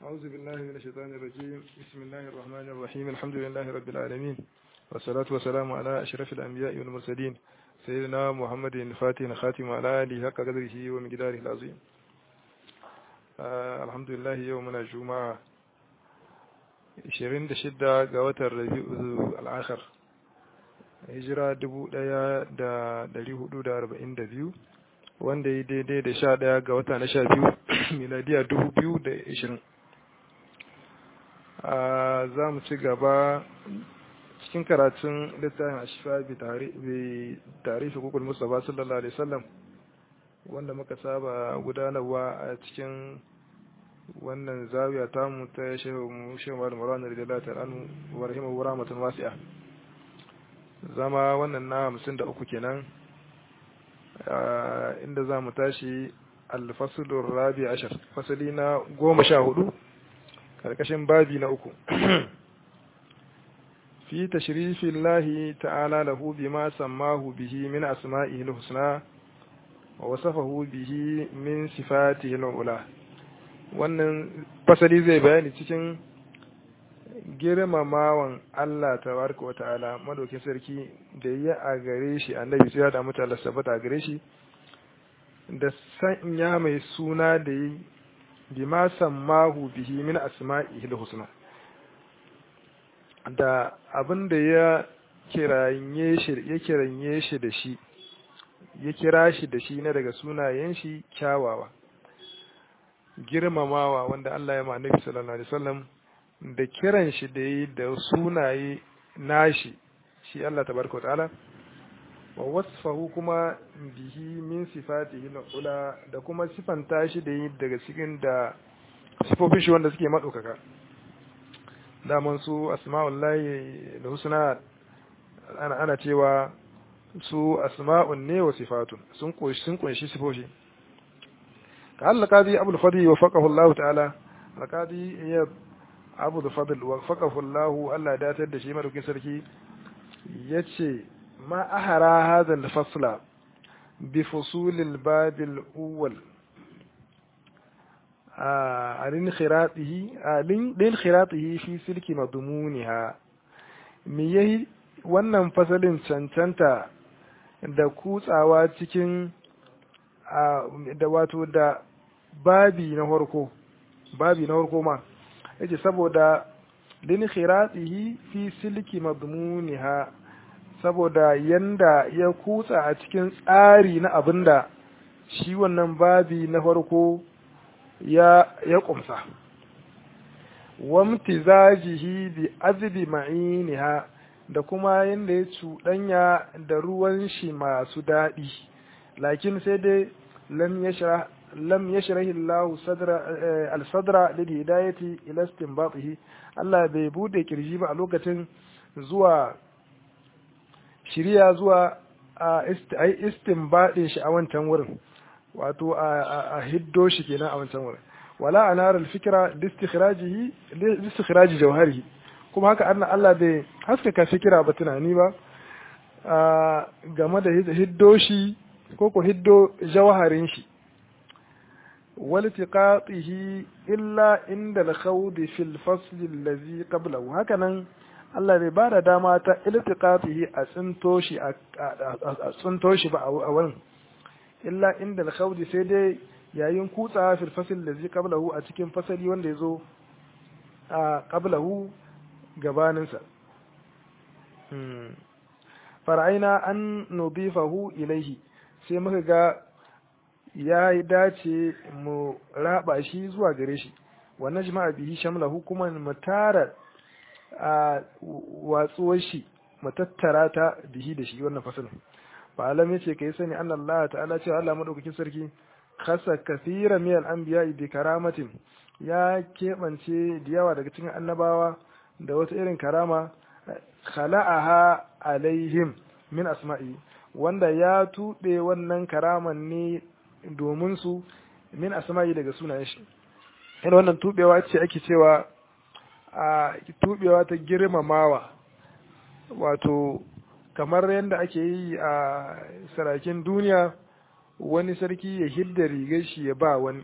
أعوذ بالله من الشيطان الرجيم بسم الله الرحمن الرحيم الحمد لله رب العالمين والصلاة والسلام على أشرف الأنبياء والمرسلين سيدنا محمد الفاتح خاتم على آله حق قدره ومقداره العظيم آه الحمد لله يومنا الجمعة 26 ga watan Rabi'ul al-Akhir hijira 1442 wanda ya daidai da sha ɗaya ga wata na sha biyu miladiya dubu biyu da ishirin za mu ci gaba cikin karatun littafin ashifa bi tarihi kukul mustafa sallallahu alaihi wasallam wanda muka saba gudanarwa a cikin wannan zawiya tamu ta shehu shehu malam murana radiyallahu ta'ala anhu wa rahimahu rahmatan wasi'a zama wannan na hamsin da uku kenan inda za mu tashi alfasulun rabi ashar fasali na goma sha hudu karkashin babi na uku fi tashrifin lahi ta'ala lahu bima sammahu bihi min asma'ihi husna wa wasafahu bihi min sifatihi ula wannan fasali zai bayani cikin girmamawan Allah tabaraka wa ta'ala madaukin sarki da ya a gare shi annabi sai ya da mutane sabata a gare shi da sanya mai suna da yi bima sammahu bihi min asma'ihi husna da abin da ya kiranye shi ya kiranye shi da shi ya kira shi da shi na daga sunayen shi kyawawa girmamawa wanda Allah ya ma annabi sallallahu alaihi wasallam da kiran shi da yi da sunaye nashi shi Allah tabaraka ta'ala wa wasfahu kuma bihi min sifatihi ula da kuma sifanta shi da yi daga cikin da sifofin shi wanda suke madaukaka daman su asma'ullahi da husna ana ana cewa su asma'un ne wa sifatun sun kunshi sun kunshi sifofi ka Allah qadi abul fadi wa faqahu Allah ta'ala alqadi ya abu da fadl wa faqahu Allah Allah datar da shi madaukin sarki yace ma ahara hadha al-fasla bi fusul al-bab al-awwal alin khiratihi alin din khiratihi fi silki madmuniha me yayi wannan fasalin cancanta da kutsawa cikin da wato da babi na farko babi na farko ma yace saboda lin khiratihi fi silki madmuniha saboda yanda ya kutsa a cikin tsari na abinda shi wannan babi na farko ya ya kumsa wamtizajihi bi azbi ma'iniha da kuma yanda ya cuɗanya da ruwan shi masu daɗi lakin sai dai lam yashra lam yashrahi Allah sadra al-sadra lil hidayati ila istinbatihi Allah bai bude kirji ba a lokacin zuwa shiriya zuwa a istinbadin shi a wancan wurin wato a hiddo shi kenan a wancan wurin wala anar al-fikra listikhrajihi listikhraji jawharihi kuma haka annan Allah bai haskaka fikira ba tunani ba game da hiddo shi ko ko hiddo jawharin shi والتقاطه إلا عند الخوض في الفصل الذي قبله هكذا Allah bai ba da dama ta iltiqatihi a tsinto shi a tsinto shi ba a wurin illa inda al sai dai yayin kutsa fil fasl da zai qablahu a cikin fasali wanda yazo a qablahu gabanin sa fara'aina an nudifahu ilaihi sai muka ga ya dace mu raba shi zuwa gare shi wa najma bihi shamlahu kuma mu tara a watsuwar shi mu tattara ta bihi da shi wannan fasalin fa alam yace kai sani anna Allah ta'ala cewa Allah madaukakin sarki khasa kathira min al-anbiya bi karamatin ya kebance da yawa daga cikin annabawa da wata irin karama khala'aha alaihim min asma'i wanda ya tuɓe wannan karaman ne domin su min asma'i daga sunayen shi ina wannan tubewa ce ake cewa a tubewa ta girmamawa wato kamar yadda ake yi a sarakin duniya wani sarki ya hidda rigar shi ya ba wani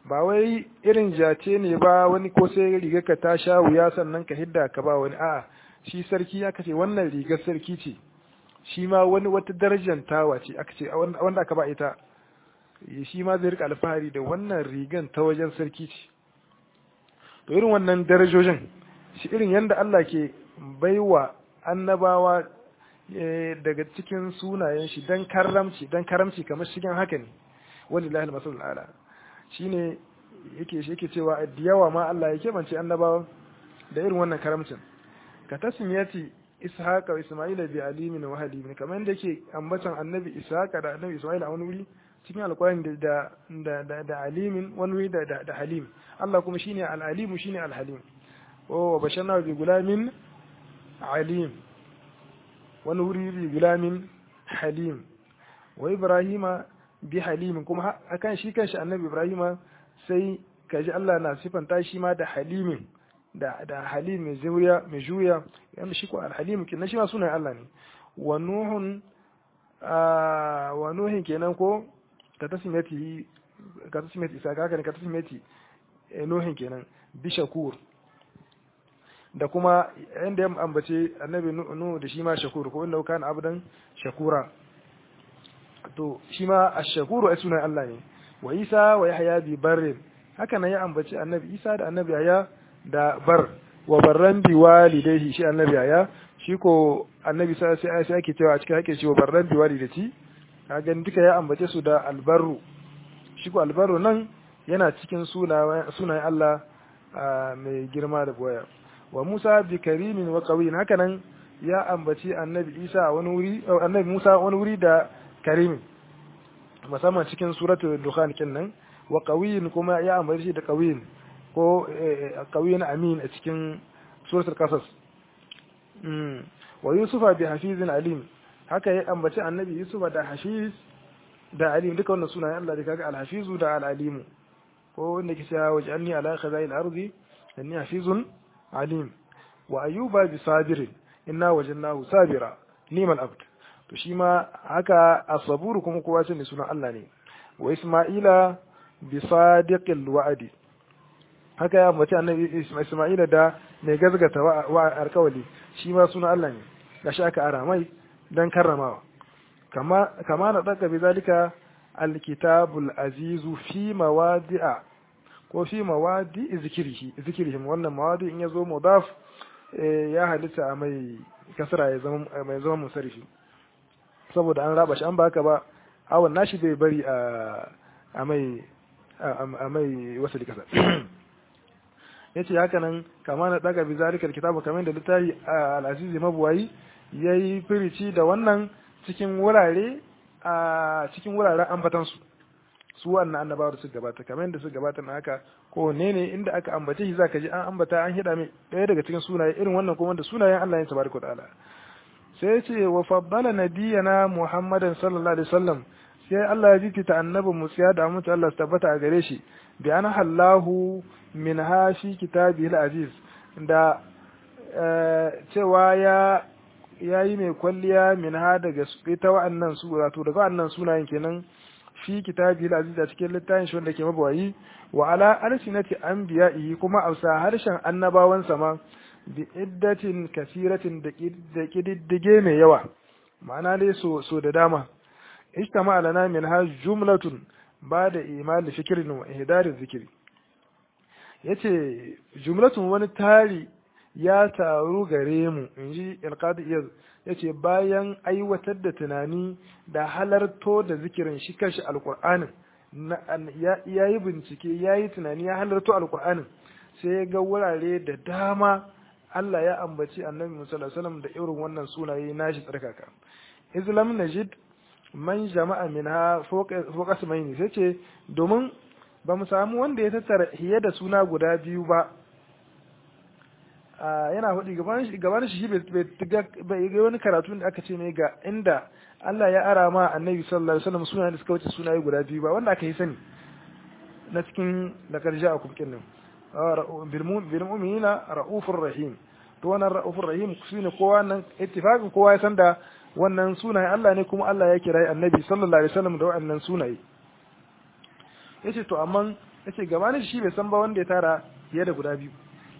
ba wai irin jace ne ba wani ko sai rigar ka ta sha wuya sannan ka hidda ka ba wani a'a shi sarki aka ce wannan rigar sarki ce shi ma wani wata darajar tawa ce aka ce wanda aka ba ita shi ma zai rika alfahari da wannan rigan ta wajen sarki ce to irin wannan darajojin shi irin yadda Allah ke baiwa annabawa daga cikin sunayen shi dan karamci dan karamci kamar shigen haka ne wallahi al-masal ala shine yake shi yake cewa da yawa ma Allah ya kebance annabawa da irin wannan karamcin ka tasmiyati ishaqa wa isma'ila bi alimin wa halim kamar yadda yake ambatan annabi ishaqa da annabi isma'ila a wani wuri cikin alƙur'ani da da da da alimin wani wuri da da halim Allah kuma shine al-alim shine al-halim wa basharna bi gulamin alim wani wuri bi gulamin halim wa ibrahima bi halimin kuma akan shi kanshi annabi ibrahima sai kaji Allah na sifanta shi ma da halimin da da halim mai zuriya mai juya yanda shi ko al-halim kenan shi ma sunan Allah ne wa nuhun wa nuhin kenan ko ka tasmiyati ka tasmiyati isa ka ne ka tasmiyati nuhin kenan bi shakur da kuma inda ya ambace annabi nuhu da shi ma shakur ko inda kana abdan shakura to shi ma ash-shakuru ai sunan Allah ne wa Isa wa Yahya bi barrin haka nan ya ambaci annabi Isa da annabi Yahya da bar wa barran bi walidayhi shi annabi Yahya shi ko annabi sai sai sai ake cewa a cikin ake cewa barran bi walidati kaga duka ya ambace su da albarru shi ko albarru nan yana cikin sunayen Allah mai girma da boya wa Musa bi karimin wa qawiyin haka nan ya ambaci annabi Isa wani wuri annabi Musa wani wuri da karimin musamman cikin suratul dukhan kenan wa qawiyin kuma ya ambaci shi da qawiyin ko qawiyin amin a cikin suratul qasas wa yusufa bi hafizin alim haka ya ambaci annabi yusufa da hafiz da alim duka wannan sunayen Allah da kaga al-hafizu da al-alimu ko wanda ke cewa waj'alni ala khaza'il ardi inni hafizun alim wa ayyuba bi sabirin inna wajadnahu sabira nimal abd to shi ma haka asaburu kuma kowa sani sunan Allah ne wa isma'ila bi sadiqil wa'di haka ya mace annabi isma'ila da mai gazgata wa alkawali shi ma sunan Allah ne gashi aka ara mai dan karramawa kama kama na daka bi zalika alkitabul azizu fi mawadi'a ko fi mawadi zikrihi zikrihim wannan mawadi in yazo mudaf ya halitta mai kasra ya zama mai zama musarifi saboda an raba shi an baka ba awon nashi bai bari a mai a mai wasu kasa yace haka nan kama na daga bi zalikal kitabu kamar da littafi al-aziz mabuwayi yayi firici da wannan cikin wurare a cikin wuraren ambatan su su wannan annabawa da su gabata kamar da su gabata na haka ko ne ne inda aka ambace shi zaka ji an ambata an hida mai daya daga cikin sunaye irin wannan kuma da sunayen Allah ya tabaraka ta'ala sai ya ce wa faddala nabiyana muhammadan sallallahu alaihi wasallam sai Allah ya jikita annabi Musa da mutu Allah su tabbata a gare shi bi an hallahu min ha fi kitabil aziz da cewa ya yayi mai kwalliya min ha daga ita wa'annan sura to daga wa'annan sunayen kenan fi kitabil aziz a cikin littafin shi wanda ke mabawayi wa ala alsinati anbiya'i kuma a harshen annabawan sama bi iddatin kasiratin da kididdige mai yawa ma'ana dai so so da dama ijtama lana min ha jumlatun ba da imani fikirin wa ihdarin zikiri yace jumlatun wani tari ya taru gare mu inji alqadi iyaz yace bayan aiwatar da tunani da halarto da zikirin shi kanshi alqur'anin ya yi bincike ya yi tunani ya halarto alqur'anin sai ya ga wurare da dama Allah ya ambaci annabi Musa sallallahu da irin wannan sunaye nashi tsarkaka Islam najid man jama'a minha fawqa sumaini sai ce domin ba mu samu wanda ya tattara hiye da suna guda biyu ba yana hudu gaban shi bai ga wani karatu da aka ce ne ga inda Allah ya ara ma annabi sallallahu alaihi wasallam sunayen da suka wuce sunaye guda biyu ba wanda aka yi sani na cikin da karja a kumkin nan bil mu'minina ra'ufur rahim to wannan ra'ufur rahim shine kowa nan ittifaqin kowa ya san da wannan sunaye Allah ne kuma Allah ya kira annabi sallallahu alaihi wasallam da wannan sunaye yace to amma yace gabanin shi bai san ba wanda ya tara fiye da guda biyu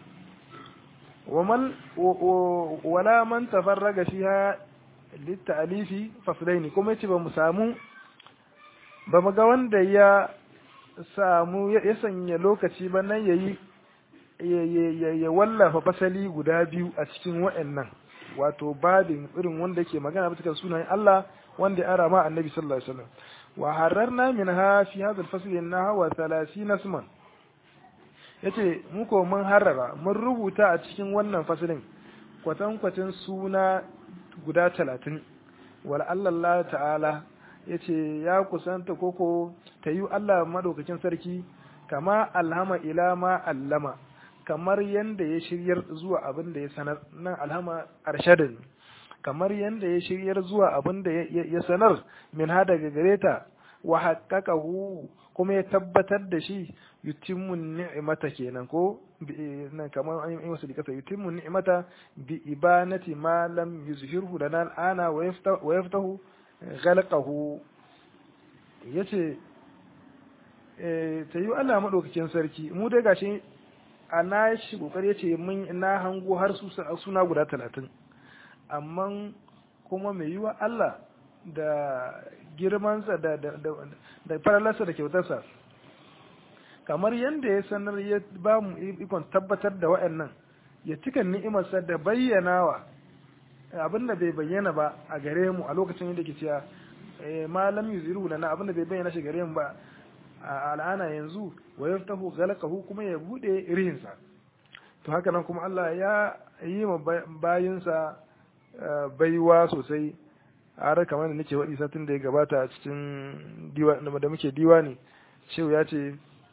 ومن ولا من تفرغ فيها للتأليف فصلين kuma yace ba mu samu ba mu ga wanda ya samu ya sanya lokaci ba nan yayi ya wallafa fasali guda biyu a cikin wa'annan wato babin irin wanda yake magana bisa sunayen Allah wanda ya ara ma annabi sallallahu alaihi wasallam wa hararna minha fi hadha al-fasl nahwa 30 isman yace mu ko mun harara mun rubuta a cikin wannan fasalin kwatankwacin suna guda talatin wal Allah ta'ala yace ya kusanta koko ta yi Allah madaukakin sarki kama alhama ila ma allama kamar yanda ya shiryar zuwa abin da ya sanar nan alhama arshadin kamar yanda ya shiryar zuwa abin da ya sanar min ha daga gareta wa haqqaqahu kuma ya tabbatar da shi yutimmu ni'mata kenan ko nan kamar an yi masa dikasa yutimmu ni'mata bi ibanati ma lam yuzhirhu lana al'ana wa yaftahu ghalqahu yace eh ta yi Allah madaukakin sarki mu dai gashi a na shi kokari yace mun na hango har su suna guda 30 amma kuma mai yiwa Allah da girmansa da da da faralarsa da kyautarsa kamar yadda ya sanar ya ba mu ikon tabbatar da wa'annan ya cika ni'imarsa da bayyanawa abin da bai bayyana ba a gare mu a lokacin yadda ke cewa malam yuziru lana abin da bai bayyana shi gare mu ba a al'ana yanzu wa yaftahu ghalaqahu kuma ya bude rihinsa to haka nan kuma Allah ya yi ma bayinsa baiwa sosai har kamar da nake waɗi satin da ya gabata a cikin da muke diwani shehu ya ce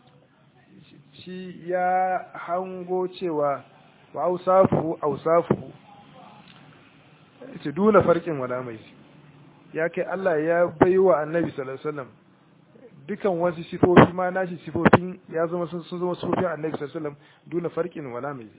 shi ya hango cewa wa ausafu ausafu ce duna farkin wala mai ya kai Allah ya bai wa annabi sallallahu alaihi wasallam dukan wasu sifofi ma nashi sifofin ya zama sun zama sifofin annabi sallallahu alaihi wasallam duna farkin wala mai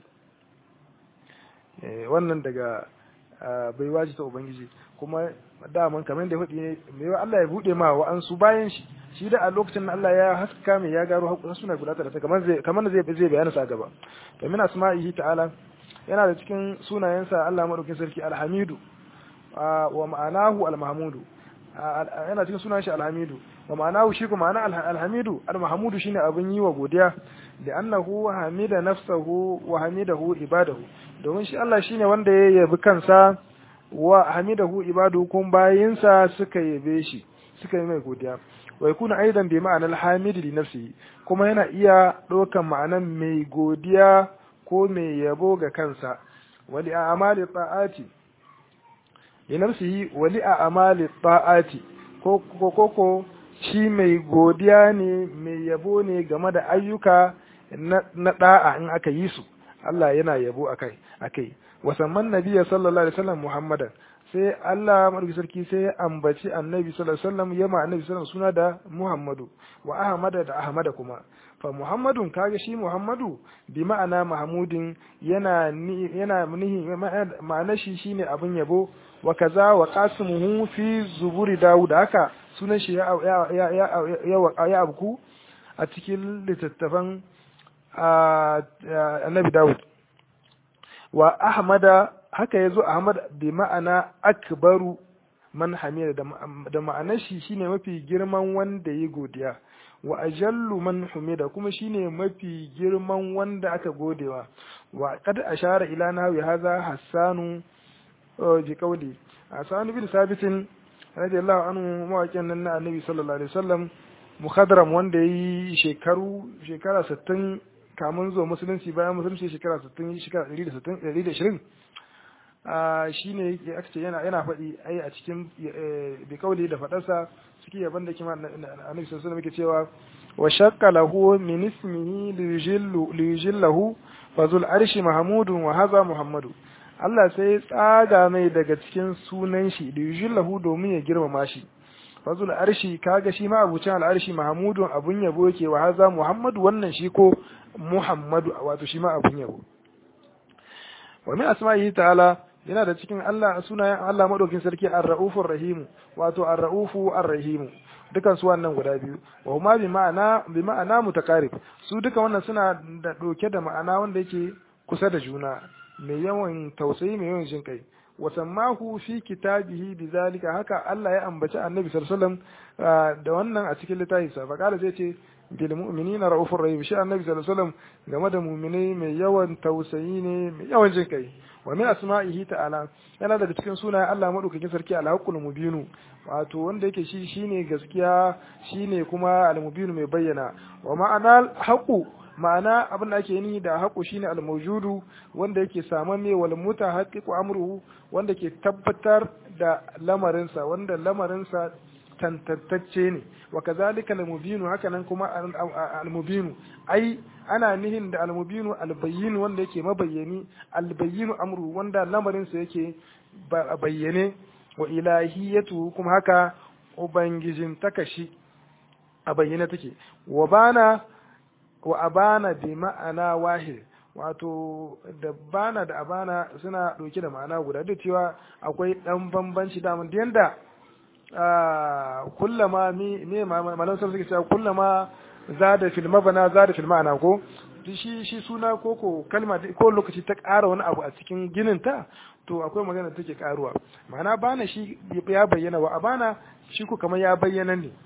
wannan daga bai waji ta ubangiji kuma daman kamar da hudu ne mai Allah ya bude ma wa'ansu bayan shi shi da a lokacin Allah ya haska mai ya garo suna guda da kamar zai kamar zai zai bayana sa gaba to min asma'ihi ta'ala yana da cikin sunayensa Allah madaukakin sarki alhamidu wa ma'anahu almahmudu yana cikin sunan shi alhamidu wa ma'anahu shi kuma ma'ana alhamidu almahmudu shine abin yi wa godiya da annahu hamida nafsahu wa hamidahu ibadahu domin shi Allah shine wanda ya yabi kansa wa hamidahu ibadu kun bayinsa suka yabe shi suka yi mai godiya wa yakuna aidan bi ma'anar hamidi li nafsihi kuma yana iya ɗaukan ma'anan mai godiya ko mai yabo ga kansa wali a amali ta'ati li nafsihi wali a amali ta'ati ko ko ko shi mai godiya ne mai yabo ne game da ayyuka na da'a in aka yi su Allah yana yabo akai akai wasamman nabiyya sallallahu alaihi wasallam muhammadan sai Allah madauki sarki sai ya ambaci annabi sallallahu alaihi wasallam ya ma annabi sallallahu suna da muhammadu wa ahmada da ahmada kuma fa muhammadun kaga shi muhammadu bi ma'ana mahmudin yana yana nihi ma'ana shi shine abin yabo wa kaza wa qasimuhu fi zuburi daud haka sunan shi ya ya ya ya abku a cikin littattafan annabi daud wa ahmada haka yazo ahmad bi ma'ana akbaru man hamida da ma'anar shi shine mafi girman wanda ya godiya wa ajallu man humida kuma shine mafi girman wanda aka godewa wa qad ashara ila nahwi hadha hassanu bi qawli hasan bin sabitin radiyallahu anhu mawaƙin nan na annabi sallallahu alaihi wasallam mukhadram wanda yayi shekaru shekara 60 kamun zuwa musulunci bayan musulunci shekara 60 shekara 160 120 shi ne aka ce yana yana faɗi ai a cikin bi kauli da faɗarsa suke yaban da kima annabi sallallahu alaihi cewa wa shaqqa lahu min ismihi liyujillahu fazul arshi mahmudun wa hadha muhammadu Allah sai tsaga mai daga cikin sunan shi liyujillahu domin ya girmama shi fazul arshi kaga shi ma abucin al'arshi mahmudun abun yabo yake wa hadha muhammadu wannan shi ko muhammadu wato shi ma abun yabo wa min asma'ihi ta'ala yana da cikin Allah sunayen Allah madaukin sarki ar-ra'ufur rahim wato ar-ra'ufu ar-rahim dukan su wannan guda biyu wa huma bi ma'ana bi ma'ana mutaqarib su duka wannan suna da doke da ma'ana wanda yake kusa da juna mai yawan tausayi mai yawan jin kai wa sammahu fi kitabihi bizalika haka Allah ya ambaci Annabi sallallahu alaihi wasallam da wannan a cikin littafin sa fa kala zai ce bil mu'minina raufur rahim shi Annabi sallallahu alaihi wasallam game da mu'minai mai yawan tausayi ne mai yawan jin kai wa min asma'ihi ta'ala yana daga cikin sunayen Allah madaukakin sarki al-haqqul mubinu wato wanda yake shi shine gaskiya shine kuma al-mubinu mai bayyana wa ma'ana haqu ma'ana abin da ake ni da haƙu shine al-mawjudu wanda yake saman me wal mutahaqqiqu amruhu wanda ke tabbatar da lamarinsa wanda lamarinsa tantantacce ne wa kazalika al-mubinu haka nan kuma al-mubinu ai ana nihin da al-mubinu al-bayyin wanda yake mabayyani al-bayyinu amru wanda lamarinsa yake bayyane wa ilahiyatu kuma haka ubangijin takashi a bayyane take wa bana wa abana bi ma'ana wahid wato da bana da abana suna ɗauke da ma'ana guda duk cewa akwai ɗan bambanci da mun yanda kullama mi me malan sun suke cewa kullama zada fil mabana zada fil ma'ana ko shi shi suna ko ko kalma ko lokaci ta ƙara wani abu a cikin ginin ta to akwai magana take karuwa ma'ana bana shi ya bayyana wa abana shi ko kamar ya bayyana ne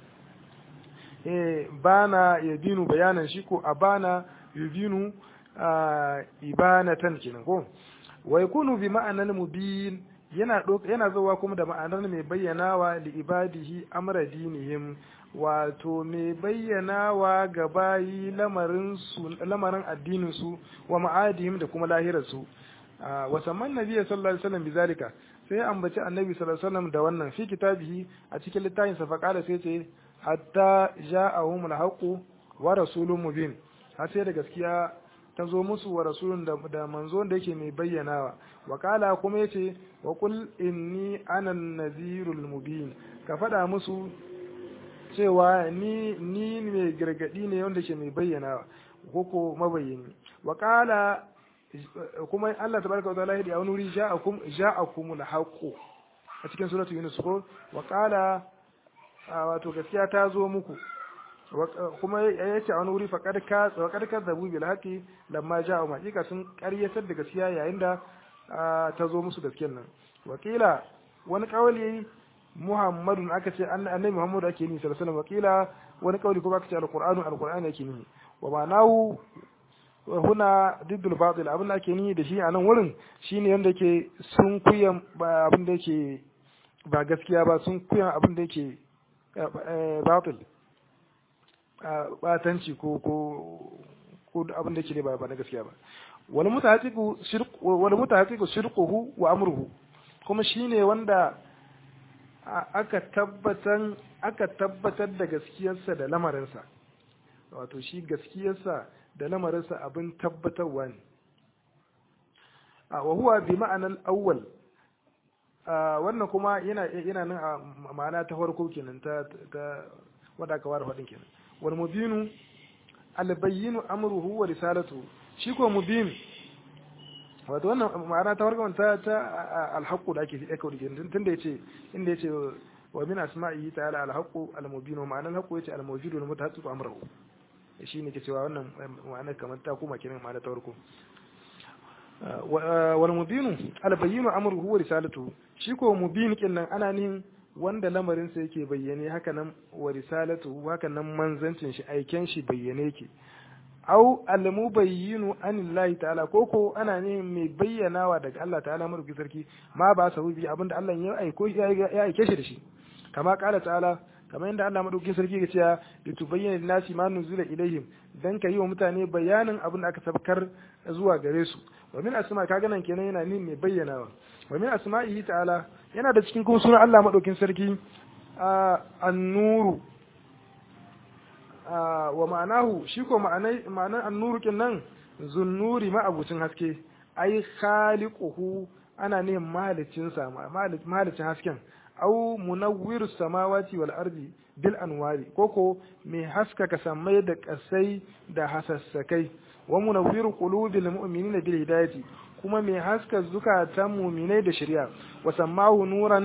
eh bana ya binu bayanan shi ko abana yubinu ibanatan kenan ko wa yakunu bi ma'anan mubin yana yana zuwa kuma da ma'anar mai bayyanawa li ibadihi amra dinihim wato mai bayyanawa ga bayi lamarin su lamarin addinin su wa ma'adihim da kuma lahirar su wa samman nabiyyi sallallahu alaihi wasallam bizalika sai ambaci annabi sallallahu alaihi wasallam da wannan fi kitabihi a cikin littafin sa faqala sai ce hatta ja'ahum al-haqu wa rasulun mubin har sai da gaskiya ta zo musu wa rasulun da, da manzo da yake mai bayyanawa wa kala kuma yace wa qul inni ana nazirul mubin ka faɗa musu cewa ni ni mai gargadi ne wanda ke mai bayyanawa ko ko mabayyani wa kala kuma Allah tabaraka wa ta'ala ya wani wuri ja'akum ja'akumul haqu a cikin suratul yunus ko wa kala wato gaskiya ta zo muku kuma ya ce a wani wuri faƙar ka zabu bil haƙi lamma ja a maƙiƙa sun ƙaryatar da gaskiya yayin da ta zo musu gaskiyar nan wakila wani ƙawali muhammadun aka ce annabi muhammadu ake ni sallallahu alaihi wakila wani ƙawali kuma aka ce alqur'anu alqur'ani ake ni wa ma'anahu huna diddul batil abin da ake ni da shi a nan wurin shine yanda ke sun kuyan abin da yake ba gaskiya ba sun kuyan abin da yake batil batanci ko ko ko abin da yake ba ba na gaskiya ba wal mutahaqiqu shirq wal mutahaqiqu shirquhu wa amruhu kuma shine wanda aka tabbatar aka tabbatar da gaskiyarsa da lamarinsa wato shi gaskiyarsa da lamarinsa abin tabbatarwa ne wa huwa bi ma'anar awwal wannan kuma yana yana nan a ma'ana ta farko kenan ta ta wanda aka ware faɗin kenan wal mubinu al bayyinu amruhu wa risalatu shi ko mubin wato wannan ma'ana ta farko ta ta al haqqu da ake fi aka wuce tunda yace inda yace wa min asma'ihi ta'ala al haqqu al mubinu ma'anar haqqu yace al mawjudu al mutahaqqiqu amruhu shi ne ke cewa wannan ma'anar kamar ta kuma kenan ma'ana ta farko wal mubinu al bayyinu amruhu wa risalatu shi ko mubin kin nan ana nihin wanda lamarin sa yake bayyane haka nan wa risalatu haka nan manzancin shi aiken shi bayyane yake au al mubayyinu anillahi ta'ala ko ko ana nihin mai bayyanawa daga Allah ta'ala madauki sarki ma ba sa bi abinda Allah ya aiko ya aike shi da shi kama kala ta'ala kamar yadda Allah madaukakin sarki ya ce li tubayyana lin-nasi ma nuzila ilaihim dan ka yi wa mutane bayanin abin da aka sabkar zuwa gare su wa min asma kaga nan kenan yana nin mai bayyanawa wa min asma'ihi ta'ala yana da cikin kuma sunan Allah madaukakin sarki an-nuru wa ma'anahu shi ko ma'anai ma'anan an-nuru kin nan zunnuri ma'abucin haske ai khaliquhu ana ne mahalicin sa mahalicin hasken au munawwiru samawati wal ardi bil anwari koko mai haskaka samai da kasai da hasassakai wa munawwiru qulubil mu'minina bil hidayati kuma mai haska zukatan mu'minai da shari'a wa sammahu nuran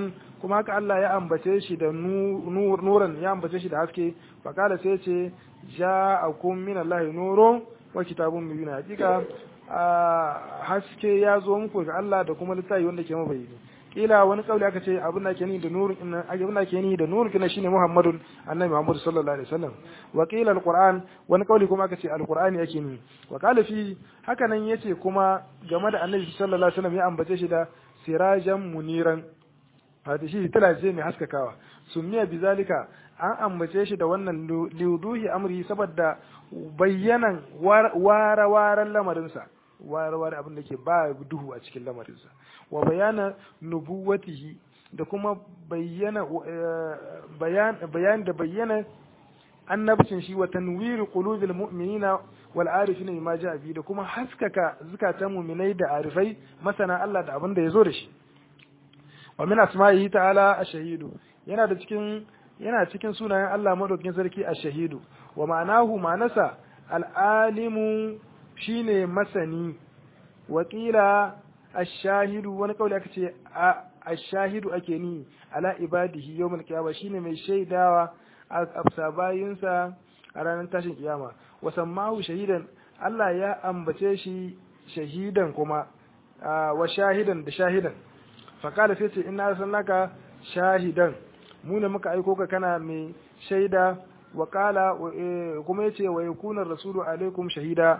kuma haka Allah ya ambace shi da nuran ya ambace shi da haske fakala sai ce ja'akum min Allah nurun wa kitabun mubin hakika haske ya zo muku ga Allah da kuma littafi wanda ke mabayyani kila wani kauli aka ce abin da ke ni da nurun inna abin da ke ni da nurun kina shine Muhammadun annabi Muhammad sallallahu alaihi wasallam wa qila alquran wani kauli kuma aka ce alqurani yake ni wa qala fi haka nan yace kuma game da annabi sallallahu alaihi wasallam ya ambace shi da sirajan muniran wato shi tana ce mai haskakawa summiya bizalika an ambace shi da wannan liuduhi amri saboda bayyanan ware-waren lamarinsa ware-ware abin da ke ba duhu a cikin lamarinsa wa bayana nubuwatihi da kuma bayyana bayan da bayyana annabcin shi wa tanwiri qulubil mu'minina wal arifina bima ja'a bi da kuma haskaka zukatan mu'minai da arifai masana Allah da abin da yazo da shi wa min asma'ihi ta'ala ash-shahidu yana da cikin yana cikin sunayen Allah madaukakin sarki ash-shahidu wa ma'anahu ma'anasa al-alimu shine masani wa qila ash-shahidu wani kauli aka ce ash-shahidu ake ni ala ibadihi yawmul qiyamah shine mai shaidawa a bayinsa a ranar tashin kiyama wa sammahu shahidan Allah ya ambace shi shahidan kuma wa shahidan da shahidan fakala sai ce ina sannaka shahidan mu ne muka aiko ka kana mai shaida wa kala kuma yace wa yakuna rasulu alaikum shahida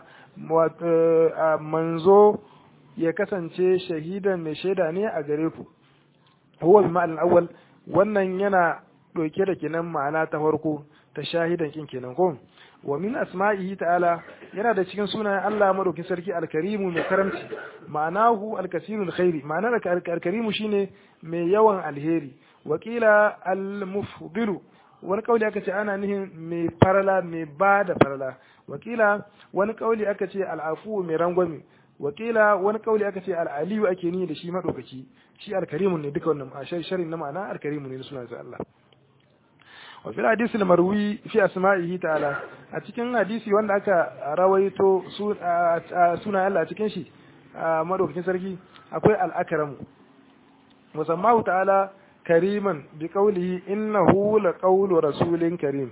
manzo ya kasance shahidan mai shaida ne a gare ku huwa bi ma'al awwal wannan yana doke da kenan ma'ana ta farko ta shahidan kin kenan ko wa min asma'ihi ta'ala yana da cikin sunayen Allah madaukin sarki alkarimu mai karamci ma'anahu alkasirul khairi ma'anar alkarimu shine mai yawan alheri wakila almufdilu wani kauli aka ce ana nihin mai farala mai ba da farala wakila wani kauli aka ce al'afu mai rangwame wakila wani kauli aka ce al'aliyu ake ni da shi madaukaki shi alkarimu ne duka wannan a sharin na ma'ana alkarimu ne na sunan Allah wa fil hadisi marwi fi asma'ihi ta'ala a cikin hadisi wanda aka rawaito suna Allah a cikin shi madaukakin sarki akwai al-akramu musammahu ta'ala kariman bi qawlihi innahu la qawlu rasulin karim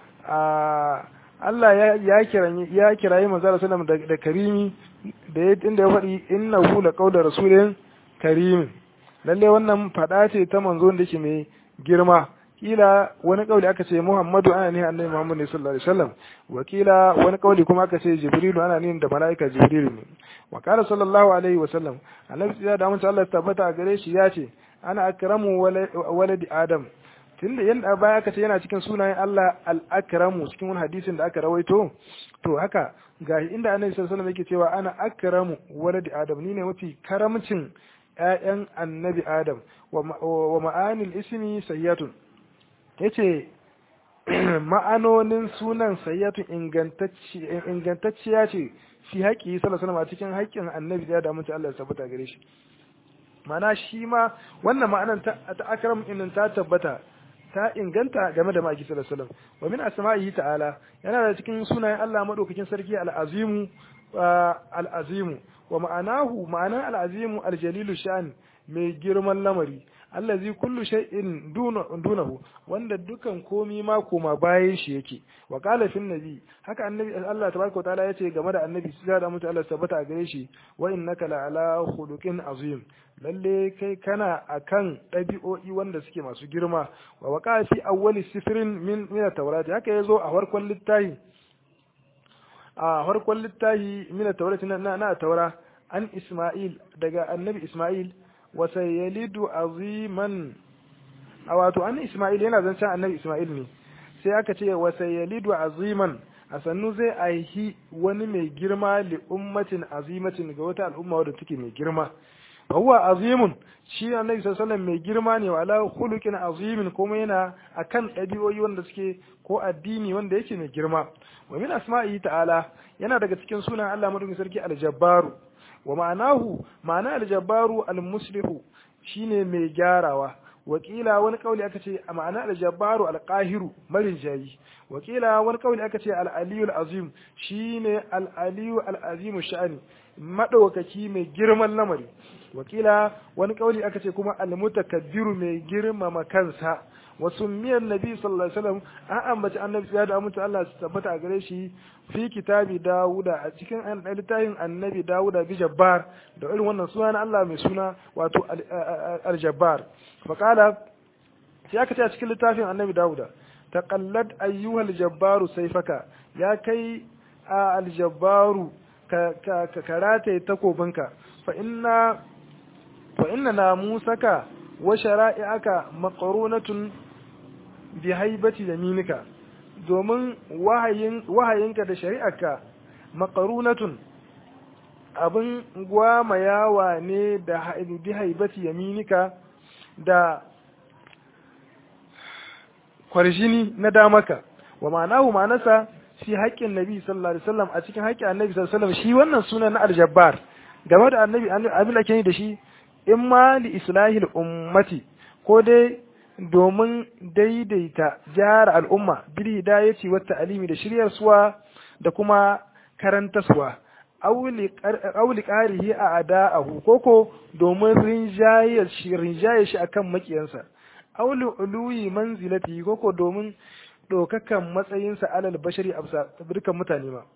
Allah ya kirayi ya kirayi manzo sallallahu alaihi da karimi da inda ya faɗi innahu la qawlu rasulin karim lalle wannan fada ce ta manzo da yake mai girma kila wani kauli aka ce Muhammadu ana ne annabi Muhammad ne sallallahu alaihi wasallam wa kila wani kauli kuma aka ce Jibrilu ana ne da malaika Jibrilu ne wa kana sallallahu alaihi wasallam annabi ya da mun Allah tabbata gare shi ya ce ana akramu waladi adam tunda yanda baya aka ce yana cikin sunayen Allah al-akramu cikin wani hadisin da aka rawaito to haka ga inda annabi sallallahu alaihi wasallam yake cewa ana akramu waladi adam ni ne mafi karamcin ƴaƴan annabi adam wa ma'anil ismi sayyatun ya ce ma'anonin sunan sayyatu ingantacciya ce fi haƙi salasalama a cikin haƙƙin annabi ya damu Allah ya tabbata gare shi mana shi ma wannan ma'anan ta akram inin ta tabbata ta inganta game da ma'aiki salasalam wa min asma'ihi ta'ala yana da cikin sunayen Allah madaukakin sarki al'azimu al'azimu wa ma'anahu ma'anan al'azimu aljalilu sha'an mai girman lamari allazi kullu shay'in dunahu wanda dukan komi ma koma bayan shi yake wa qala fil nabi haka annabi Allah tabaraka ta'ala yace game da annabi sai da mutu Allah tabbata a gare shi wa innaka la ala khuluqin azim lalle kai kana akan dabi'o'i wanda suke masu girma wa waqa fi awwali sifrin min min at-taurat haka yazo a farkon littafi a farkon littafi min at-taurat na na taura an Isma'il daga annabi Isma'il wasayalidu aziman a wato an Ismail yana zancen annabi Ismail ne sai aka ce wasayalidu aziman a sannu zai aihi wani mai girma li ummatin azimatin ga wata al'umma wadda take mai girma huwa azimun shi annabi sallallahu mai girma ne wa ala khuluqin azimin kuma yana akan ɗabi'o'i wanda suke ko addini wanda yake mai girma wa min asma'i ta'ala yana daga cikin sunan Allah madaukakin sarki al-jabbaru wa ma'anahu ma'ana aljabbaru almuslihu shine mai gyarawa wakila wani kauli aka ce a ma'ana aljabbaru alqahiru marin jayi wakila wani kauli aka ce al-aliyu al-azim shine al-aliyu al-azim sha'ani madaukaki mai girman lamari wakila wani kauli aka ce kuma almutakabbiru mai girmama kansa wasu miyan nabi sallallahu alaihi wasallam an ambaci annabi ya da mutu Allah su tabbata a gare shi fi kitabi dawuda a cikin littafin annabi dawuda bi jabbar da irin wannan suna na Allah mai suna wato al-jabbar faqala sai aka ce a cikin littafin annabi dawuda taqallad ayyuhal jabbaru sayfaka ya kai al-jabbaru ka karata takobinka fa inna fa inna namusaka wa shara'i'aka maqrunatun bi haibati yaminika domin wahayin wahayinka da shari'arka maqrunatun abin gwamayawa ne da bi haibati yaminika da kwarjini na damaka wa ma'anahu ma'anasa fi haƙƙin nabi sallallahu alaihi wasallam a cikin haƙƙin annabi sallallahu alaihi wasallam shi wannan sunan na aljabbar game da annabi abin da ke da shi in ma li islahil ummati ko dai domin daidaita gyara al'umma bil hidayati wa ta'limi da shiryar suwa da kuma karantaswa auli qarihi a ada'ahu koko domin rinjaye shi rinjaye shi akan makiyansa auli uluyi manzilati koko domin dokakan matsayinsa alal bashari absa dukkan mutane ma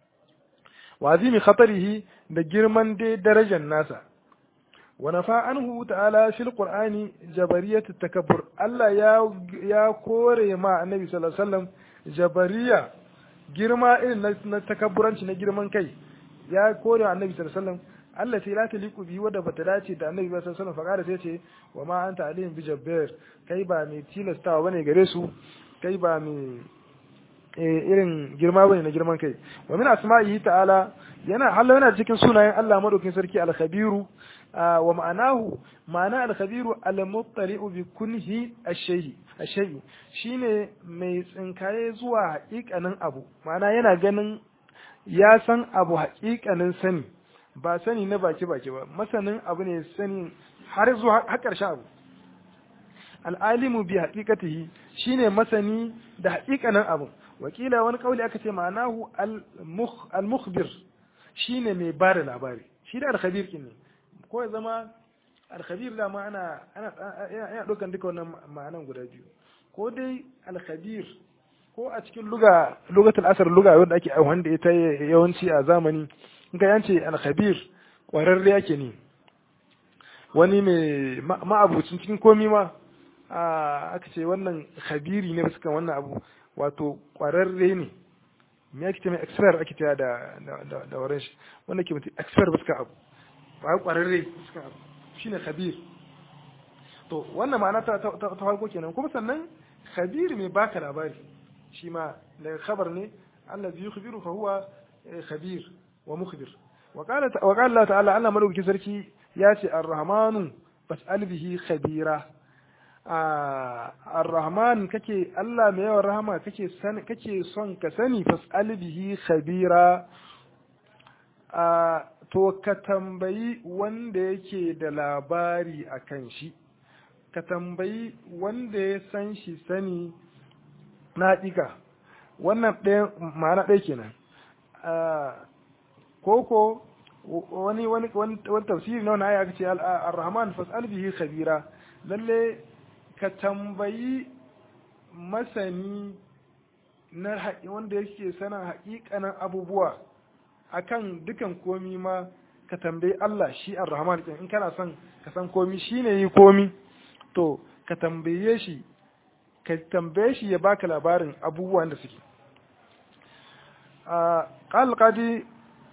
wa azimi khatarihi da girman dai darajar nasa wa nafa anhu ta'ala fil qur'ani jabariyat takabbur Allah ya ya kore ma annabi sallallahu alaihi wasallam jabariya girma irin na takabburanci na girman kai ya kore wa annabi sallallahu alaihi wasallam Allah sai la taliqu bi wanda bata dace da annabi sallallahu alaihi wasallam faqara sai ce wa ma anta alayhim bi jabbar kai ba mai tilastawa bane gare su kai ba mai irin girma bane na girman kai wa min asma'ihi ta'ala yana hallo yana cikin sunayen Allah madaukin sarki al-khabiru wa ma'anahu ma'ana al-khabiru al-muttali'u bi kunhi ash-shay'i ash-shay'i shine mai tsinkaye zuwa haƙiƙanin abu ma'ana yana ganin ya san abu haƙiƙanin sani ba sani na baki baki ba masanin abu ne sani har zuwa har ƙarshen abu al'alimu bi haƙiƙatihi shine masani da haƙiƙanin abu wakila wani kauli aka ce ma'anahu al-mukhbir shine mai ba da labari shi da al-khabir kin ne ko ya zama al-khabir da ma ana ana yana dokan duka wannan ma'anan guda biyu ko dai al-khabir ko a cikin luga lugatul asr luga wanda ake wanda ita yawanci a zamani in ka yance al-khabir kwararre yake ne wani mai ma'abucin cikin komi ma aka ce wannan khabiri ne suka wannan abu wato kwararre ne me ake ce mai expert ake cewa da da da wurin shi wanda ke mutum expert bisa abu ba kwararre bisa abu shine khabir to wannan ma'ana ta ta ta farko kenan kuma sannan khabir mai baka labari shi ma daga khabar ne allazi yukhbiru fa huwa khabir wa mukhbir wa qala wa qala Allah ta'ala Allah madaukakin sarki ya ce ar-rahmanu fas'al bihi khabira ar-rahman kake Allah mai yawan rahama kake sani kake son ka sani fas'al bihi khabira to ka tambayi wanda yake da labari akan shi ka tambayi wanda ya san shi sani na ɗiga wannan ɗaya ma'ana ɗaya kenan koko wani wani wani tafsiri na wani aya aka ce ar-rahman fas'al bihi khabira lalle ka tambayi masani na wanda yake sanin haƙiƙanin abubuwa akan dukan komi ma ka tambayi Allah shi ar-rahman in kana son ka san komi shine yi komi to ka tambaye shi ka tambaye shi ya baka labarin abubuwan da suke قال القاضي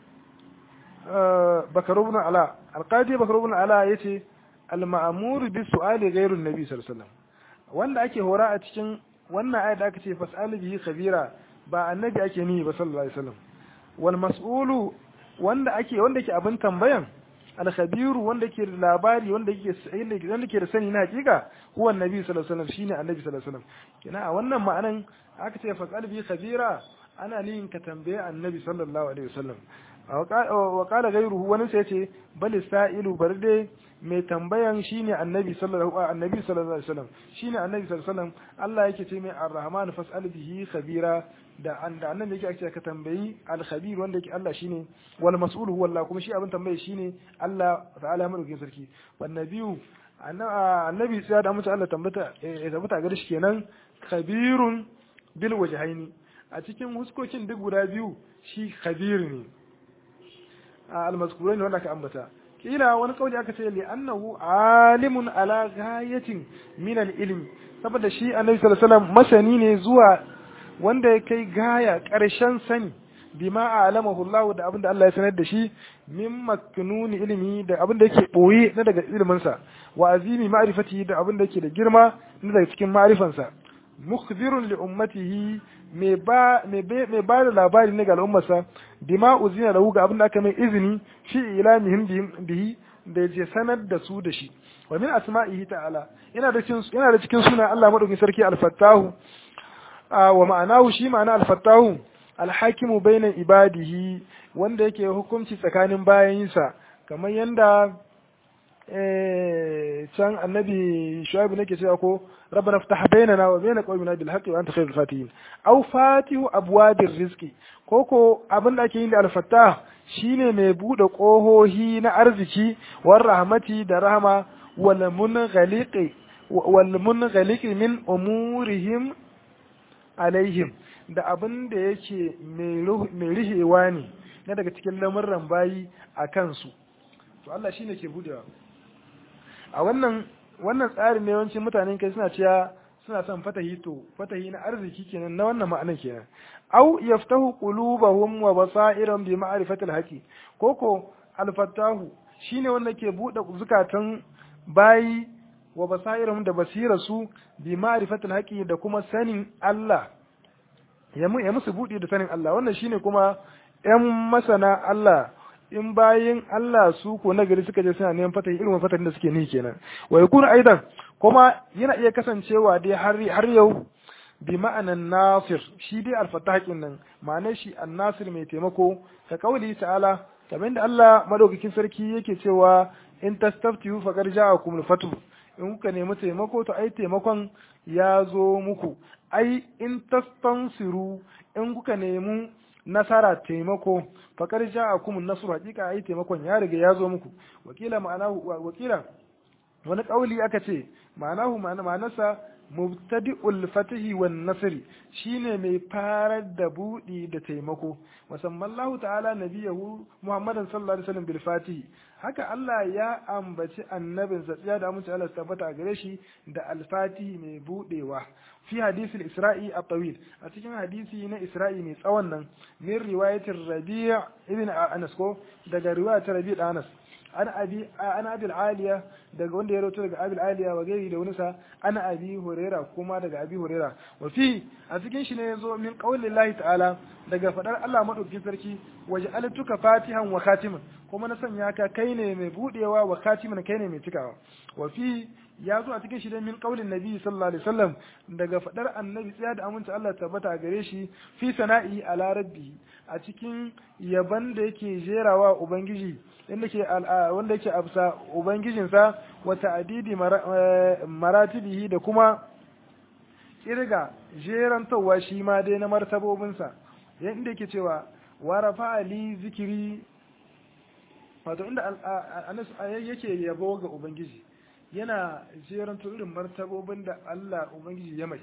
بكر بن علاء القاضي بكر بن علاء yace al-ma'mur bi su'ali ghayru an-nabi sallallahu alaihi wasallam wanda ake hora a cikin wannan ayat da aka ce fas'al bihi khabira ba annabi ake ni ba sallallahu alaihi wasallam wal mas'ulu wanda ake wanda ke abin tambayan al-khabiru wanda ke da labari wanda ke wanda ke da sani na hakika huwa annabi sallallahu alaihi wasallam shine annabi sallallahu alaihi wasallam kina a wannan ma'anan aka ce fas'al bihi khabira ana nihin ka tambaye annabi sallallahu alaihi wasallam wa qala ghayruhu wani sai ce bal sa'ilu bar dai mai tambayan shine annabi sallallahu annabi sallallahu alaihi wasallam shine annabi sallallahu alaihi wasallam Allah yake ce mai arrahman fas'al bihi khabira da da annabi yake ake ka tambayi al-khabir wanda yake Allah shine wal mas'ul huwa Allah kuma shi abin tambaye shine Allah ta'ala madaukakin sarki wan nabiyu annabi sai da mutu Allah tambata ya tabbata gare shi kenan khabirun bil wajhaini a cikin huskokin duk guda biyu shi khabir ne al-mazkurai ne wanda aka ambata kila wani kauli aka ce li annahu alimun ala ghayatin min al-ilmi saboda shi annabi sallallahu alaihi wasallam masani ne zuwa wanda ya kai gaya karshen sani bima alamahu Allah da abinda Allah ya sanar da shi min maknuni ilimi da abinda yake boye na daga ilimin sa wa azimi ma'rifati da abinda yake da girma na daga cikin ma'rifansa mukhbirun li ummatihi mai ba mai ba da labari ne ga al'ummarsa bima uzina lahu ga abinda aka mai izini fi ilamihim bihi da je sanar da su da shi wa min asma'ihi ta'ala yana da cikin yana da cikin sunan Allah madaukakin sarki al-fattahu wa ma'anahu shi ma'ana al-fattahu al-hakimu bainan ibadihi wanda yake hukunci tsakanin bayinsa kamar yanda can annabi shu'aib nake cewa ko rabbana ftah bainana wa bain qawmina bil haqqi wa anta khairul fatihin aw fatihu abwabir rizqi koko abin da ake yin da al-fattah shine mai bude kohohi na arziki war rahmati da rahama wal munghaliqi wal munghaliqi min umurihim alaihim da abin da yake mai rihewa ne na daga cikin lamurran bayi a kansu to Allah shine ke budewa a wannan wannan tsarin ne yawancin mutanen kai suna cewa suna son fatahi to fatahi na arziki kenan na wannan ma'anar kenan au yaftahu qulubahum wa basairan bi ma'rifatil haqi koko al-fattahu shine wanda ke bude zukatan bayi wa basairan da basirarsu bi ma'rifatil haqi da kuma sanin Allah ya musu buɗe da sanin Allah wannan shine kuma ‘yan masana Allah in bayin Allah su ko nagari suka je suna neman fatahi irin fatahin da suke ni kenan wa yakunu aidan kuma yana iya kasancewa dai har har yau bi ma'anan nasir shi dai alfatahin nan ma'anar shi annasir mai taimako ka kauli ta'ala kamar da Allah madaukakin sarki yake cewa in tastaftihu faqad ja'akum al-fatu in kuka nemi taimako to ai taimakon ya zo muku ai in tastansiru in kuka nemi nasara taimako faƙar ja a kuma nasu hakika ai taimakon ya riga ya zo muku wakila ma'anahu wakila wani ƙauli aka ce ma'anahu ma'anarsa mubtadi'ul fatihi wan nasri shine mai farar da budi da taimako musamman Allah ta'ala nabiyahu Muhammadan sallallahu alaihi wasallam bil fatihi haka Allah ya ambaci annabin sa ya da amince Allah tabbata a gare shi da al-fatihi mai budewa fi hadisi al-isra'i at-tawil a cikin hadisi na isra'i mai tsawon nan min riwayatir rabi' ibn anas ko daga riwayatir rabi' anas ana abi ana abi aliya daga wanda ya rawaito daga abi aliya wa gairi da wani sa ana abi huraira kuma daga abi huraira wa fi a cikin shi ne yazo min qaulillahi ta'ala daga fadar Allah madaukakin sarki waj'altuka fatihan wa khatiman kuma na sanya ka kai ne mai budewa wa khatiman kai ne mai cikawa wa fi ya zo a cikin shi ne min qaulin nabi sallallahu alaihi wasallam daga fadar annabi tsaya da aminci Allah tabbata gare shi fi sana'i ala rabbi a cikin yaban da yake jerawa ubangiji inda ke wanda yake absa ubangijinsa wa ta'didi maratibihi da kuma kirga jerantowa shi ma dai na martabobinsa inda yake cewa wa rafa ali zikiri wato inda anas yake yabo ga ubangiji yana jeranto irin martabobin da Allah ubangiji ya mai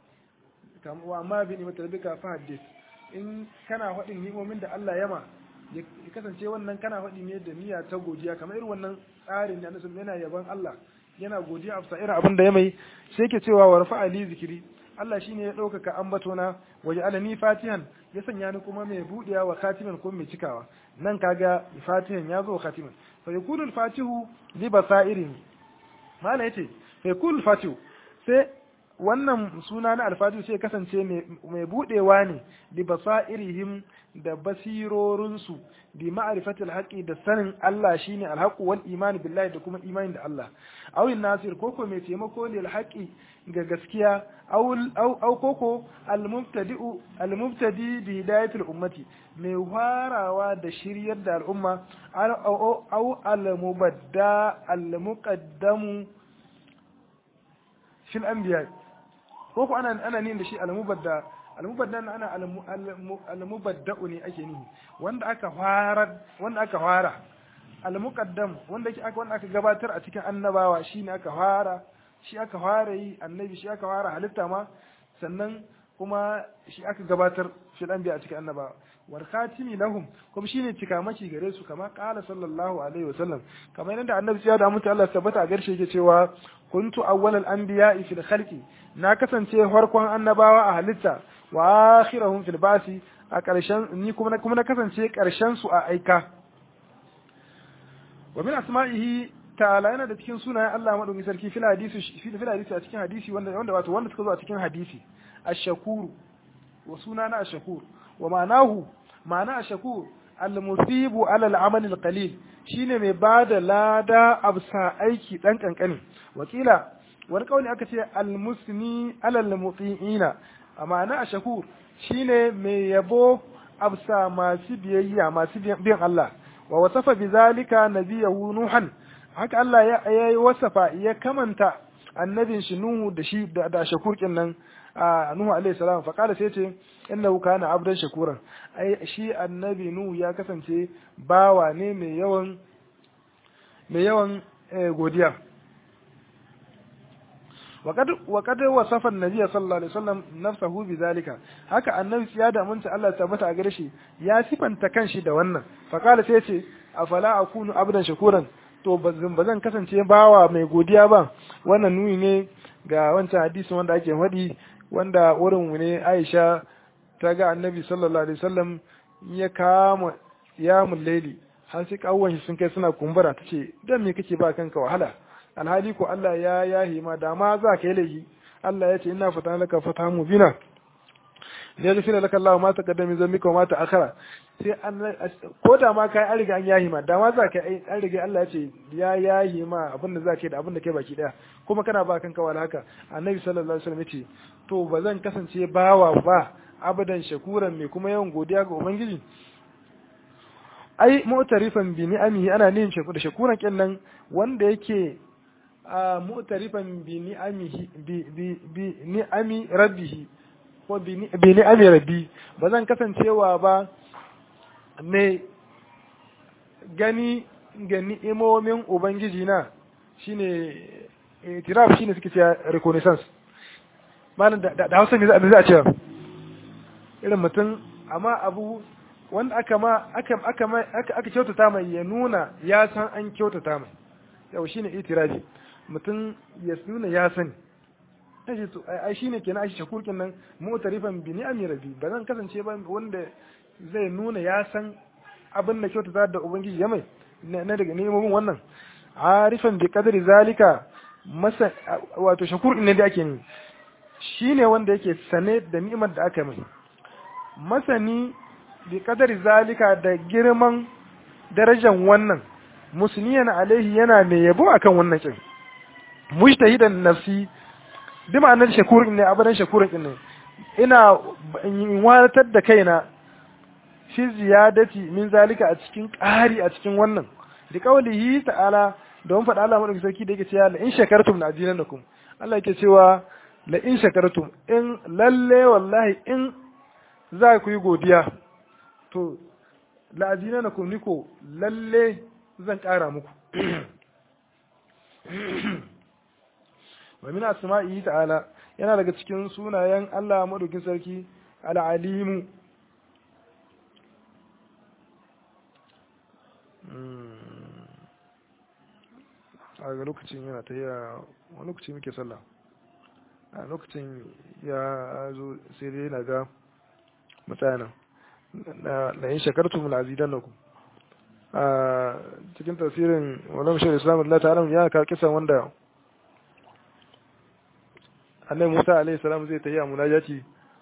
kamar amma bi ni matalbika fa hadith in kana faɗin ni'imomin da Allah ya ma ya kasance wannan kana faɗi ne da niyya ta godiya kamar irin wannan tsarin da nasu yana yaban Allah yana godiya a irin abin da ya mai sai ke cewa wa rafa ali zikiri Allah shine ya ɗaukaka ambatona waje alani fatihan ya sanya ni kuma mai buɗewa wa khatiman ko mai cikawa nan kaga fatihan ya zo khatiman fa yakunu fatihu li basairin mala yace fa yakunu fatihu sai wannan suna na alfatihu sai kasance mai budewa ne li basairihim da basirorinsu bi ma'rifatil haqqi da sanin Allah shine alhaqu wal iman billahi da kuma imani da Allah aw nasir koko mai taimako ne alhaqi ga gaskiya aw aw koko almubtadi'u almubtadi bi hidayatil ummati mai farawa da shiryar da al'umma aw almubadda almuqaddamu fil anbiya ko ko ana ana nin da shi almubadda almubaddal ana almubadda'u ne ake nihi wanda aka fara wanda aka fara almuqaddam wanda aka wanda aka gabatar a cikin annabawa shine aka fara shi aka fara yi annabi shi aka fara halitta ma sannan kuma shi aka gabatar fil anbiya a cikin annabawa wal khatimi lahum kuma shine cikamaki gare su kama qala sallallahu alaihi wasallam kamar yadda annabi ya da mutu Allah tabbata a garshe yake cewa kuntu awwalal anbiya'i fil khalqi na kasance farkon annabawa a halitta wa akhirahum fil basi a ƙarshen ni kuma kuma na kasance ƙarshen su a aika wa min asma'ihi ta'ala yana da cikin sunayen Allah madaukakin sarki fil hadisi fil hadisi a cikin hadisi wanda wanda wato wanda suka zo a cikin hadisi ash-shakur wa sunana ash-shakur wa ma'anahu ma'ana ash-shakur al-musibu ala al-amal al-qalil shine mai bada lada absa aiki dan kankani wakila wani kauli aka ce al-musni ala al-muti'ina ma'ana ash-shakur shine mai yabo absa masu biyayya masu biyan Allah wa wasafa bizalika nabiyahu nuhan haka Allah ya yi wasafa ya kamanta annabin shi Nuhu da shi da shakurkin nan Nuhu alaihi salam fa kala sai ce innahu kana abdan shakuran ai shi annabi Nuhu ya kasance bawa ne mai yawan mai yawan godiya وقد وقد وصف النبي صلى الله عليه وسلم نفسه بذلك haka annabi ya da mun Allah ya tabbata a gare shi ya sifanta kanshi da wannan fa kala sai ce afala akunu abdan shakuran to bazan kasance bawa mai godiya ba wannan nuni ne ga wancan hadisin wanda ake faɗi wanda wurin mu ne Aisha ta ga annabi sallallahu alaihi wasallam ya kama ya mullaili har sai kawuwan shi sun kai suna kumbura tace dan me kake ba kanka wahala alhali ko Allah ya yahi ma da ma za ka yi laifi Allah ya ce ina fata laka fata mu bina da ya gafira laka Allah ma ta kaddami zan mika ma ta akara sai an ko da ma kai an riga an yahi ma da ma za ka yi an riga Allah ya ce ya yahi ma abin da za ka yi da abin da kai baki daya kuma kana ba kanka wala haka annabi sallallahu alaihi wasallam ya ce to ba zan kasance bawa ba abadan shakuran mai kuma yawan godiya ga ubangiji ai mu'tarifan bi ni'amihi ana nin da shakuran kenan wanda yake a mu'tarifan bi ni'amihi bi bi bi ni'ami rabbihi ko bi ni'ami rabbi ba zan kasancewa ba mai gani ga ni'imomin ubangiji na shine itiraf shine suke cewa reconnaissance malam da Hausa ne za a ce irin mutum amma abu wanda aka ma aka aka aka kyautata mai ya nuna ya san an kyautata mai yau shine itirafi mutum ya nuna ya sani kace to ai shine kenan ai shakurkin nan mu'tarifan bi ni'ami rabbi ba zan kasance ba wanda zai nuna ya san abin da kyautata da ubangiji ya mai na daga nemomin wannan arifan bi qadri zalika masa wato shakur ne da ake ni shine wanda yake sane da ni'imar da aka mai masani bi qadri zalika da girman darajar wannan musniyan alaihi yana mai yabo akan wannan kin mujtahidan nafsi bi ma'anar shakurin ne abadan shakurin ne ina wadatar da kaina fi ziyadati min zalika a cikin ƙari a cikin wannan da kaulihi ta'ala don faɗa Allah madaukakin sarki da yake cewa la in shakartum la azinanakum Allah yake cewa la in shakartum in lalle wallahi in za ku yi godiya to la azinanakum niko lalle zan ƙara muku wa min asma'ihi ta'ala yana daga cikin sunayen Allah madaukin sarki al-alimu a ga lokacin yana ta yi wani lokaci muke sallah a lokacin ya zo sai dai na ga mutanen na yin shakartu mu azidan na ku a cikin tasirin wani mashi islam Allah ta'ala ya ka kisan wanda annabi Musa alaihi salam zai tafi a munajati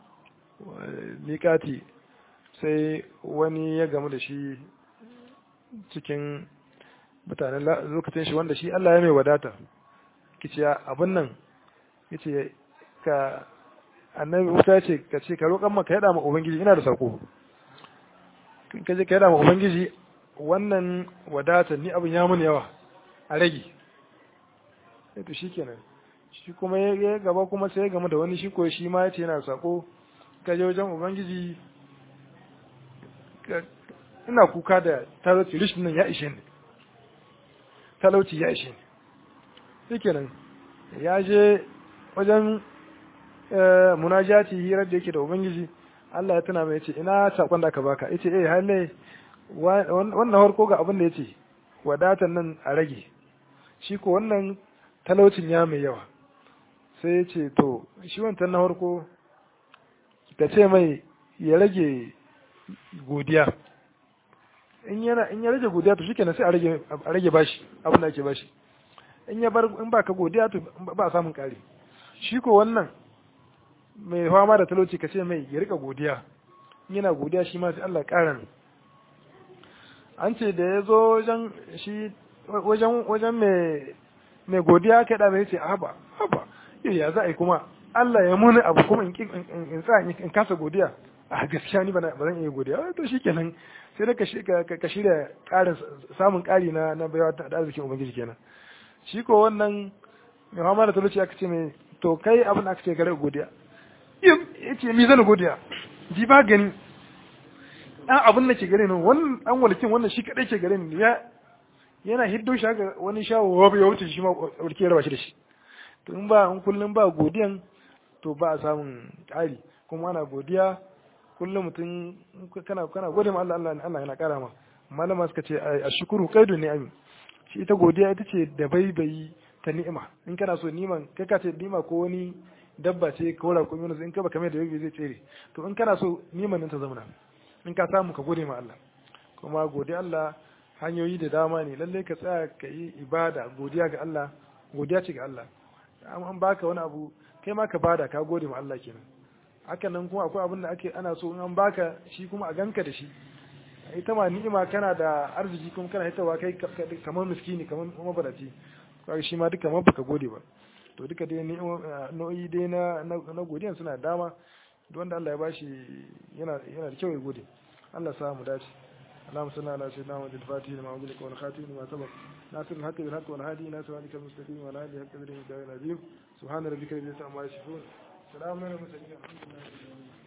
miƙati sai wani ya gamu da shi cikin mutanen lokacin shi wanda shi Allah ya mai wadata kice abin nan yace ka annabi Musa ce ka ce ka roƙan maka yada ma ubangiji ina da sako ka je ka yada ma ubangiji wannan wadata ni abin ya mun yawa a rage to shikenan shi kuma ya gaba kuma sai ya gama da wani shi ko shi ma yace yana sako ka je wajen ubangiji ina kuka da talauci rishin nan ya ishe ni talauci ya ishe ni shikenan ya je wajen munajati hirar da yake da ubangiji Allah ya tuna mai yace ina sakon da aka baka yace eh halle wannan harko ga abin da yace wadatan nan a rage shi ko wannan talaucin ya mai yawa sai yace to shi wancan na harko ka ce mai ya rage godiya in yana in ya rage godiya to shikenan sai a rage a rage bashi abin da ake bashi in ya bar in baka godiya to ba samun kare shi ko wannan mai fama da talauci ka ce mai ya rika godiya yana godiya shi ma sai Allah ƙara an ce da ya zo wajen shi wajen wajen mai mai godiya kai da mai ce haba haba ya za a yi kuma Allah ya muni abu kuma in in sa in kasa godiya a gaskiya ni ba zan iya godiya to shikenan sai da ka shirya ƙarin samun ƙari na na baiwa da arzikin ubangiji kenan shi ko wannan mai fama da talauci aka ce mai to kai abin da aka ce gare godiya ya ce mi zan godiya ji ba gani ɗan abin da ke gare ni wannan ɗan walikin wannan shi kaɗai ke gare ni ya yana hiddo shi haka wani shawo wabu ya wuce shi ma walke raba shi da shi to in ba in kullum ba godiyan to ba a samun ƙari kuma ana godiya kullum mutum kana kana gode ma Allah Allah Allah yana ƙara ma malama suka ce a shukuru kaidu ne amin shi ita godiya ita ce da baibayi ta ni'ima in kana so niman kai ka ce ni'ima ko wani dabba ce ko ra ko yunus in ka baka mai da yabi zai tsere to in kana so niman nan ta zama in ka samu ka gode ma Allah kuma godiya Allah hanyoyi da dama ne lalle ka tsaya ka yi ibada godiya ga Allah godiya ce ga Allah an baka wani abu kai ma ka bada ka gode ma Allah kenan haka nan kuma akwai abin da ake ana so in an baka shi kuma a ganka da shi ita ma ni'ima kana da arziki kuma kana hitawa kai kamar miskini kamar mabaraci kaga shi ma duka ma baka gode ba to duka dai nau'i dai na na godiyan suna dama duk wanda Allah ya bashi yana yana da kyau ya gode Allah sa mu dace اللهم صل على سيدنا محمد الفاتح لما أغلق والخاتم لما سبق ناصر الحق بالحق والهادي إلى صراطك المستقيم وعلى آله حق قدره العظيم سبحان ربك رب العزة عما يصفون سلام على المرسلين الحمد لله